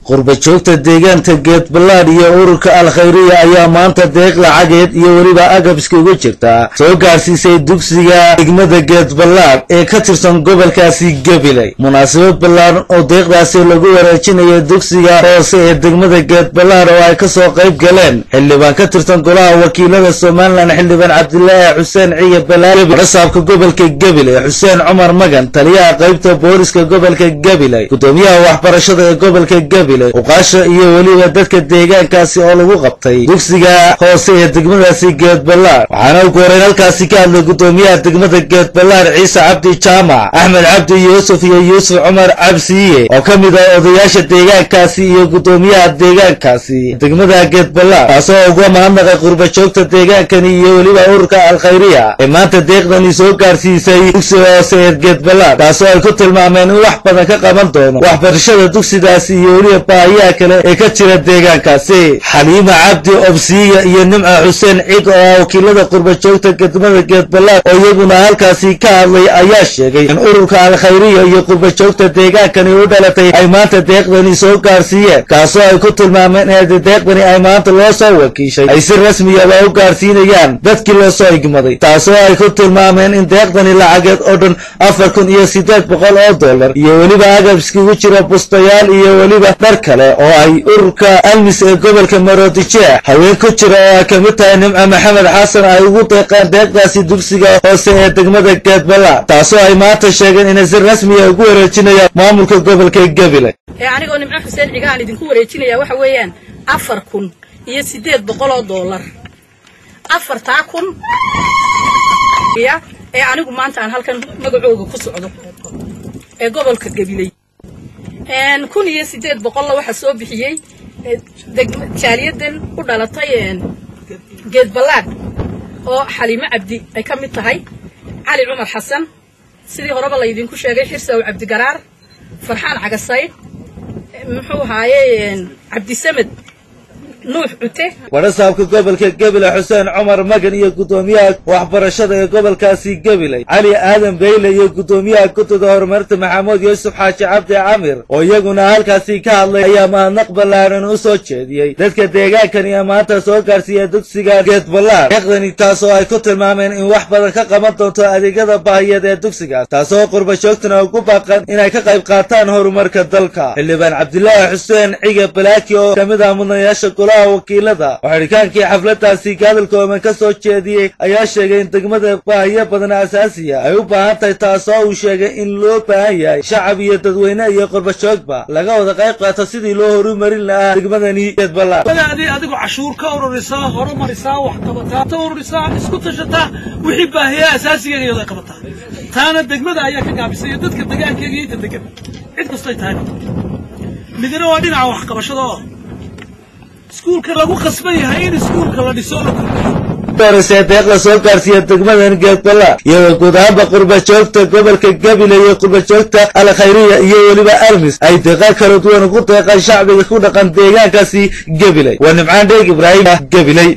qurba joogta deegaanka geedballaadh iyo ururka alkhayriya ayaa maanta deeq lacageed iyo weliba agabska uga jirta soo gaarsiisay dugsiga degmada geedballaadh ee ka tirsan gobolkaasi gabiley munaasabad ballaaran oo deeqdaasi lagu wareejinayo dugsiga hoose ee degmada geedballaadh oo ay kasoo qayb galeen xildhibaan ka tirsan golaha wakiilada somalilan xildhibaan cabdilaahi xuseen ciye balaal rasaabka gobolka gabiley xuseen cumar magan taliyaha qaybta booliska gobolka gabiley gudoomiyaha waxbarashada ee gobolka gabiley uqaasha iyo weliba dadka deegaankaasi oo lagu qabtay dugsiga hoose ee degmadaasi geedballaar waxaana ugu horeyn halkaasi ka hadlay gudoomiyaha degmada geedballaar ciise cabdi jaamac axmed cabdi yuusuf iyo yuusuf cumar cabsiiye oo ka mid ah odayaasha deegaankaasi iyo gudoomiyaha deegaankaasi degmada geedballaar taasoo uga mahadnaqay qurba joogta deegaankani iyo weliba ururka alkhayriya ee maanta deeqdani soo gaarsiisay dugsiga hoose ee geedballaar taasoo ay ku tilmaameen in wax badan ka qaban doono waxbarashada dugsidaasi iyo weliba baahiyaha kale ee ka jira deegaankaasi xaliima cabdi obsiiya iyo nimca xuseen cig oo ah wakiilada qurba joogta degmada geedballaar oo iyaguna halkaasi ka hadlay ayaa sheegay in ururka alkhayriya iyo qurba joogta deegaankani u dhalatay ay maanta deeqdani soo gaarsiiyeen kaasoo ay ku tilmaameen in deeqdani ay maanta loo soo wakiishay ay si rasmiyaba u gaarsiinayaan dadkii loo soo igmaday taasoo ay ku tilmaameen in deeqdani lacageed oo dhan afar kun iyo siddeed boqol oo dollar iyo weliba agab iskugu jira bustayaal iyo weliba dhar kale oo ay ururka almis ee gobolka maroodijeex haween ku jira oo ay ka mid tahay nimco maxamed xasan ay ugu deeqeen deeqdaasi dugsiga hoose ee degmada geedballaar taasoo ay maanta sheegeen inay si rasmiya ugu wareejinayaan maamulka gobolka gabiley ee anigoo nimco xuseen cigaan idinku wareejinaya waxa weeyaan afar kun iyo siddeed boqol oo dollar afartaa kun ee anigu maanta aan halkan magacooga ku socdo ee gobolka gabiley kun iyo siddeed boqolla waxaa soo bixiyey jaaliyadan u dhalatay geedballaadh oo xaliimo cabdi ay ka mid tahay cali cumar xasan sidii horeba laydinku sheegay xirsaw cabdigaraar farxaan cagasayd muxuu ahaaye cabdisamed nuux cute warasaabka gobolka gabiley xuseen cumar magan iyo gudoomiyaha waxbarashada ee gobolkaasi gabiley cali aadan beyle iyo gudoomiyaha guddida horumarinta maxamuud yuusuf xaaji cabdi camir oo iyaguna halkaasi ka hadlay ayaa mahadnaq ballaaran u soo jeediyey dadka deegaankani ee maanta soo gaarsiiya dugsiga geedballaar deeqdani taasoo ay ku tilmaameen in wax badan ka qaban doonto adeegyada baahiyeed ee dugsigaas taasoo qurba joogtana ugu baaqan inay ka qayb qaataan horumarka dalka xildhibaan cabdilaahi xuseen cige balaaki oo ka mid ah mudanayaasha wakiilada oo xidhikaankii xafladaasi hadalkooban ka soo jeediyey ayaa sheegay in degmada baahiyo badan asaasiya ay u baahan tahay taasoo uu sheegay in loo baahan yahay shacab iyo dadweyne iyo qurbajoogba laga wada qayb qaato sidii loo horumarin lahaa degmadani geedballaar adigu cashuur ka ururisaa horumarisaa wax qabataa ta ururisaa isku tashataa wixii baahiyaa asaasigeega iyadoo ay qabataa taana degmada ayaa ka gaabisay iyo dadka degaankeega iyo inta degan cid kastay tahay midna waa dhinaca waxqabashada oo iskuulka lagu qasban yahay in iskuulka la dhiso la horeysee deeqda soo gaarsiiya degmadan geedballaar iyadoo guud ahaanba qurba joogta gobolka gabiley iyo qurba joogta alkhayriya iyo weliba almis ay deeqa kala duwan ugu deeqaan shacbiga ku dhaqan deegaankaasi gabiley waa nimcaan dheeg ibraahim gabiley